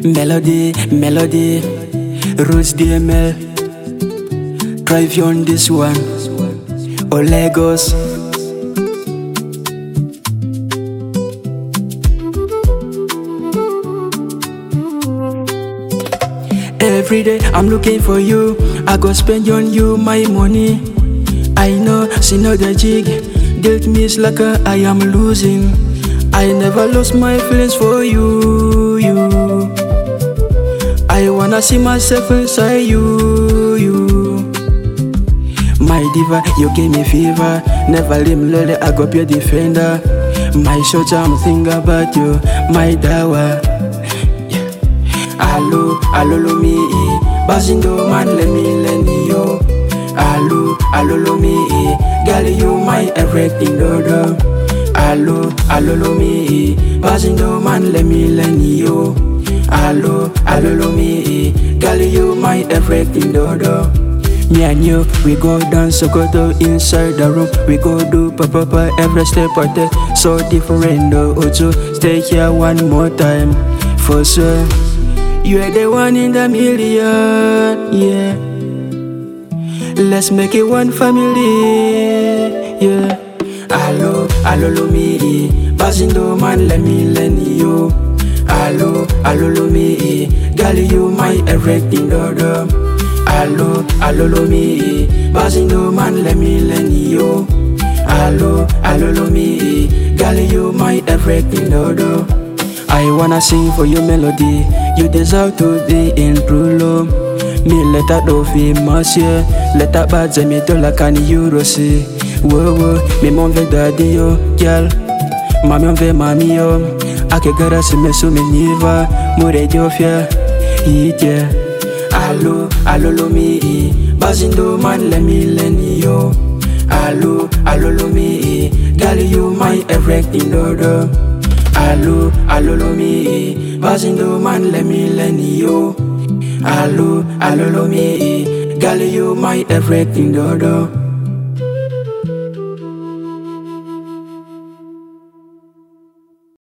Melody, melody, Rose DML. Drive you on this one. Oh Lagos. Every day I'm looking for you. I go spend on you my money. I know, see no the jig. Dealt me is like a, I am losing. I never lost my feelings for you, you. I wanna see myself inside you, you. My diva, you gave me fever. Never leave me lonely, I go be your defender. My short I'm thinking about you, my dawa. Allo, allo lo mi e Bazindo man let me lend you Allo, allo lo mi e Girl you my everything do do Allo, allo lo mi e Bazindo man let me lend you Allo, allo lo mi e Girl you my everything do do me and you, we go dance Sokoto inside the room. We go do papa pa every step I take. So different though. Also, stay here one more time. For sure. You're the one in the million, yeah. Let's make it one family, yeah. Allo, allo lo mi e, Bazindo man let me lend you. Allo, allo lo mi e, girl you my everything do do. Allo, allo lo mi e, Bazindo man let me lend you. Allo, allo lo mi e, girl you my everything do do. I wanna sing for you melody. You deserve to be in true love. Me let that do fi monsieur. Let that bad me to la can you see. Whoa whoa, me mon ve daddy yo, girl. Mami on ve mami yo. Ake gara si me su me niva. Mure dio fia. Yeah. Allo, allo lo mi e. Bazindo man let me lend you. Allo, allo lo mi e. Girl you my everything do do. Allo, allo lo mi e Bazindo man let me lend you Allo, allo lo mi e Girl you my everything do do